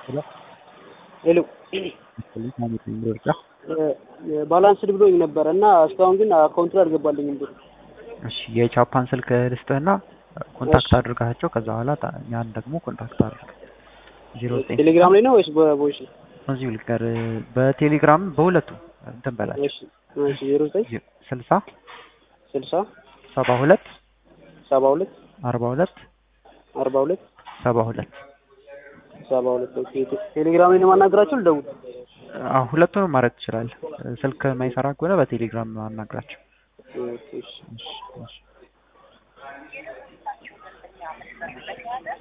ሄሎ ባላንስድ ብሎኝ ነበረ እና እስካሁን ግን አካውንቱ ላይ አልገባልኝም ብር። እሺ የቻፓን ስልክ ልስጥህና ኮንታክት አድርጋቸው ከዛ በኋላ ታ- እኛን ደግሞ ኮንታክት አድርግ። ዜሮ ዘጠኝ ቴሌግራም ላይ ነው ወይስ በቮይስ? እዚሁ ልቀር በቴሌግራም በሁለቱ እንትን በላቸው እሺ እሺ ዜሮ ዘጠኝ ስልሳ ስልሳ ሰባ ሁለት ሰባ ሁለት አርባ ሁለት አርባ ሁለት ሰባ ሁለት ሰባ ሁለት ኦኬ። ቴሌግራም ላይ ነው የማናገራቸው ልደውል? አዎ ሁለቱንም ማድረግ ትችላለህ። ስልክ የማይሰራ ከሆነ በቴሌግራም አናግራቸው። ኦኬ እሺ። እሺ እሺ